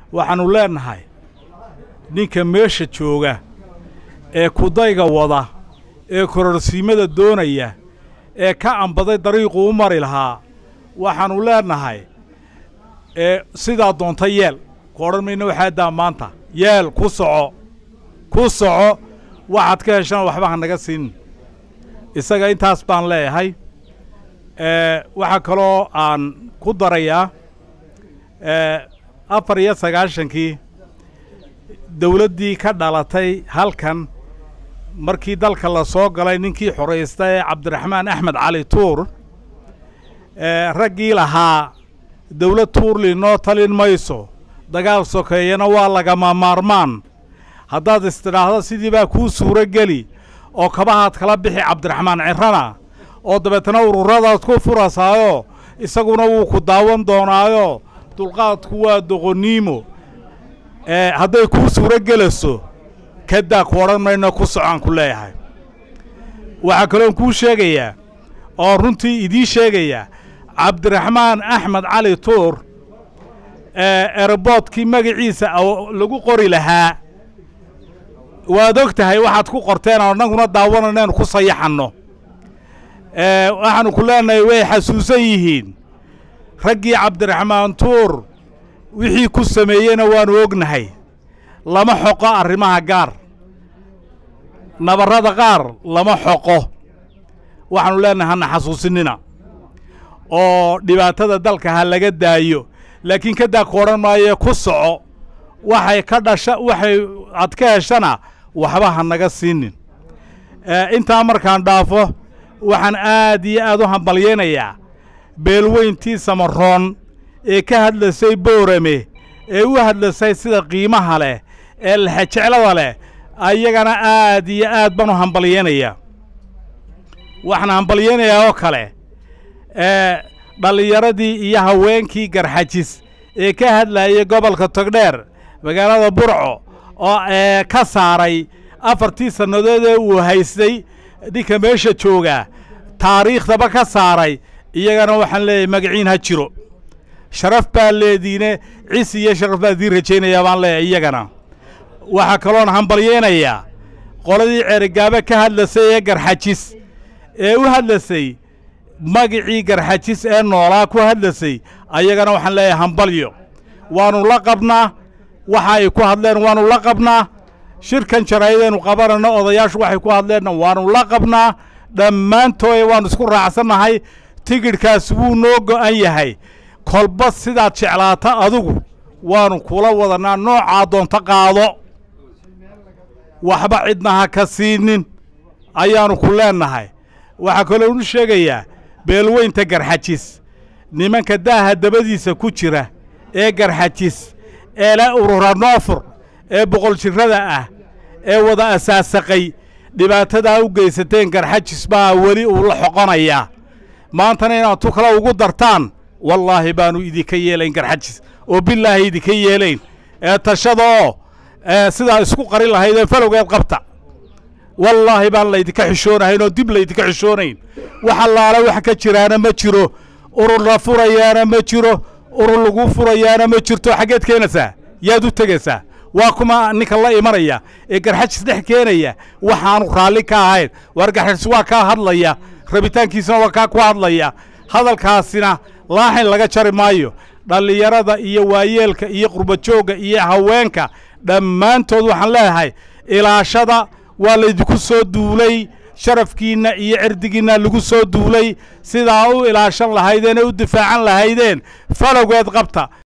waxaannu leennahay ninka meesha jooga ee kudayga wada ee kororsiimada doonaya ee ka ambaday dariiquu u mari lahaa waxaannu leennahay ee sidaa doonta yeel ku odhan mayna waxaadaa maanta yeel ku soco ku soco waxaad ka heshana waxba ha naga siin isaga intaas baan leeyahay waxaa kaloo aan ku darayaa afar iyo sagaashankii dawladdii ka dhalatay halkan markii dalka la soo galay ninkii xoraysta ee cabdiraxmaan axmed cali tuur raggii lahaa dawlad tuurli noo talin mayso dagaal sokeeyana waa lagama maarmaan haddaad istidhaahdo sidii baa kuu suuro geli oo kabahaad kala bixi cabdiraxmaan cirrana oo dabeetana ururadaad ku furasaayoo isaguna wuu ku daawan doonaayo dulqaadku waa doqoniimo hadday kuu suuro gelayso kadaa ku odhan mayno ku socaan ku leeyahay waxaa kaloon kuu sheegayaa oo runtii idiin sheegayaa cabdiraxmaan axmed cali tuur eroboodkii magaciisa lagu qori lahaa waad og tahay waxaad ku qorteen oo annaguna daawananaynu ku sayaxanno waxaannu ku leenahay way xasuusan yihiin raggii cabdiraxmaan tuur wixii ku sameeyeyna waannu ognahay lama xoqo arrimaha gaar nabarrada qaar lama xoqo waxaannu leenahay hana xasuusinina oo dhibaatada dalka ha laga daayo laakiin kadaa ku odhan maayo ku soco waxay ka dhasha waxay aad ka heshana waxba ha naga siinin intaa markaan dhaafo waxaan aad iyo aad u hambalyaynayaa beelweyntii samaroon ee ka hadlasay boorame ee u hadlasay sida qiimaha leh ee lexejeclada leh ayagana aad iyo aad baan u hambalyaynayaa waxaan hambalyaynayaa oo kale dhallinyaradii iyo haweenkii garxajis ee ka hadlayay gobolka togdheer magaalada burco oo ka saaray afartii sannadood ee uu haystay ninka meesha joogaa taariikhdaba ka saaray iyagana waxaan leeyahay magaciin ha jiro sharaf baa leediine cis iyo sharaf baa idiin rajaynayaa baan leeyahay iyagana waxaa kaloon hambalyaynayaa qoladii ceerigaaba ka hadlasay ee garxajis ee u hadlasay magicii garxajis ee noolaa ku hadlasay ayagana waxaan leeyahay hambalyo waannu la qabnaa waxa ay ku hadleen waannu la qabnaa shirkan jaraayadaynu qabanayno odayaashu waxay ku hadleenna waannu la qabnaa dhammaantooda waannu isku raacsannahay tigidhkaas wuu noo go'an yahay kolba sidaad jeclaata adigu waannu kula wadannaa noocaa doonto qaado waxba cidna ha ka siinin ayaannu ku leennahay waxaa kaloo nu sheegayaa beelweynta garxajis nimanka daaha dabadiisa ku jira ee garxajis ee la urura noofur ee boqol jirrada ah ee wada asaasaqay dhibaatadaa u geysateen garxajis baa weli uu la xoqonayaa maantana inaad tu kale ugu dartaan wallaahi baannu idinka yeelayn garxajis oo bilaahi idinka yeelayn ee tashada oo sidaa isku qarin lahayd ee falowgeed qabta wallaahi baan laydinka xishoonahayn oo dib laydinka xishoonayn wax allaala wax ka jiraana ma jiro urur la furayaana ma jiro urur lagu furayaana ma jirto xaggeed keenaysaa yaad u tegaysaa waa kuma ninka la imanaya ee garxajis dhex keenaya waxaanu raalli ka ahayn waar garxajis waa kaa hadlaya rabitaankiisana waa kaa ku hadlaya hadalkaasina laaxin laga jari maayo dhallinyarada iyo waayeelka iyo qurbajoogga iyo haweenka dhammaantood waxaan leeyahay ilaashada waa laydinku soo duulay sharafkiinna iyo cirdigiinna lagu soo duulay sidaa u ilaashan lahaydeen ee u difaacan lahaydeen falowgeed qabta